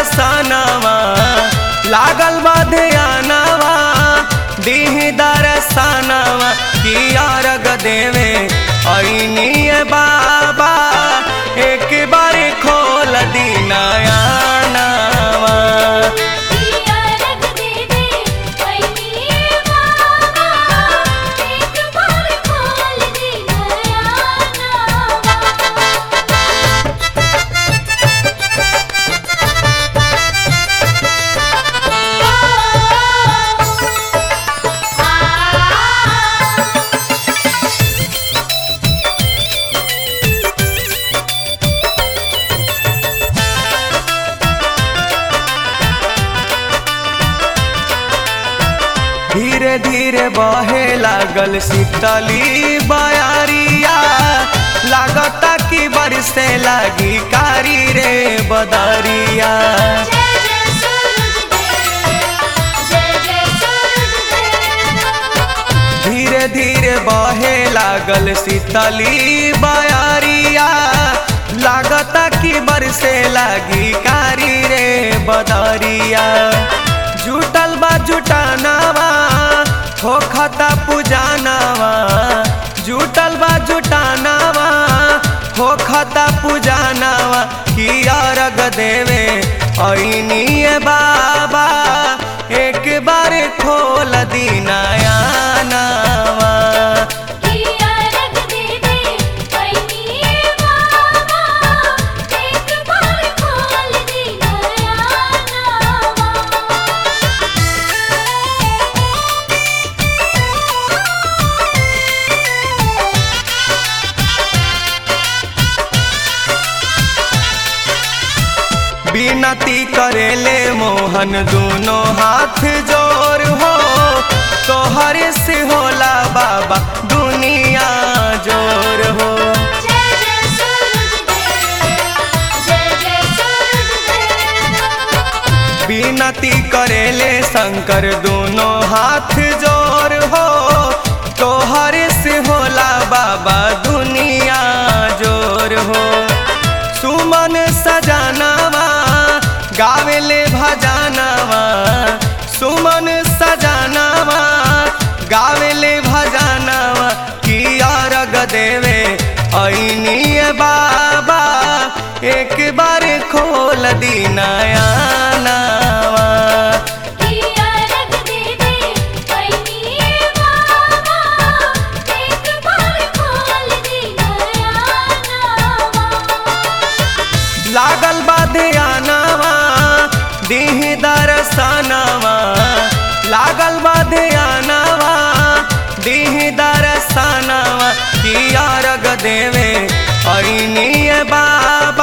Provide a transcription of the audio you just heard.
दरसनवा लागल बा ध्यानवा दीही दरसनवा की अर्घ देवे ऐनी बाबा एक बार खोल दी नया नवा किया रख दे दे पैनी बाबा एक बार खोल दे नया नावा धीरे धीरे बहे लागल शीतली बयारिया लागता कि बरसे लागी कारी रे बदरिया जय जय सूरज देव जय जय सूरज देव धीरे धीरे बहे लागल शीतली बयारिया लागता कि बरसे लागी कारी रे बदरिया जुटल बा जुटानावा होखता पूजानावा जुटल बा जुटानावा होखता पूजानावा की अर्घ देवे ऐनी बाबा एक बार खोल दी नया नावा किया रख दे दे पैनी बाबा एक बार खोल दे नया नावा विनती करेले मोहन दोनों हाथ जोर हो तोहरे से होला बाबा दुनिया जोर हो जय जय सूरज देव जय जय सूरज देव विनती करेले शंकर दोनों हाथ जोर हो तोहरे से होला बाबा दुनिया जोर हो सुमन सजानावा गावेले भजानावा सुमन सजानावा गावेले भजानावा की अर्घ देवे ऐनी बाबा एक बार खोल दी नया नावा किया रख दे दे पैनी बाबा एक बार खोल दे नया नावा लागल बा ध्यानवा दीही दरसनवा लागल बा ध्यानवा दीही दरसनवा की अर्घ देवे ऐनी बाबा